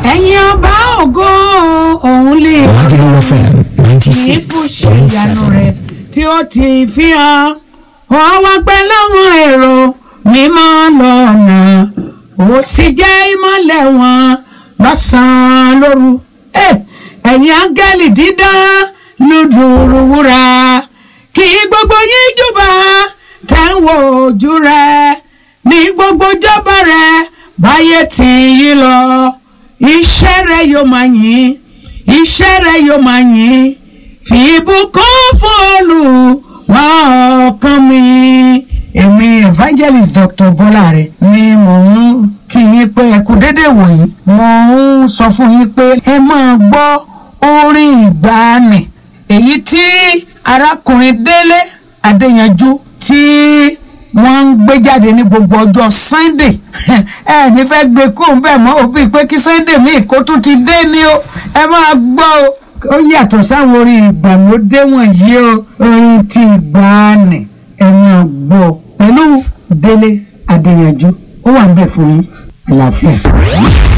ẹ̀yin ọba ògo òun lè Lagelu FM ninety ní six bó ṣe point ìyanu seven. rẹ̀ tí ó ti fi hàn wọ́n wá pẹ́ láwọn èrò mímọ́ lọ́nà ó sì jẹ́ ìmọ́lẹ̀ wọn lọ́sàn-án lóru Eh, ẹ̀yin áńgẹ́lì dídán lùdùrù wúrà kí gbogbo yín júbà tẹ̀ ń wo ojú rẹ̀ ní gbogbo jọba rẹ̀ báyé tì yí lọ iṣẹ́ rẹ̀ yóò máa yìn iṣẹ́ rẹ̀ yóò máa yìn fi ìbùkún fún Olúwa ọkàn mi. èmi evangelist dr bọ́láre ni mò ń kí yín pé ẹ kú dédé wòyí mò ń sọ fún yín pé ẹ máa gbọ́ orin ìgbàanì èyí tí arákùnrin délé adéyanjú tí wọ́n ń gbé jáde ní gbogbo ọjọ́ sunday ẹ ní fẹ́ gbé kó ń bẹ̀ mọ́ òbí pé kí sunday míì kó tún ti dé ní o ẹ máa gbọ́ o ó yàtọ̀ sáwọn orin ìgbàlódé wọ̀nyí o orin ti ìgbàanì ẹ máa gbọ́ pẹ̀lú délé adéyanjú ó wà ń bẹ̀ fún yín àlàáfíà.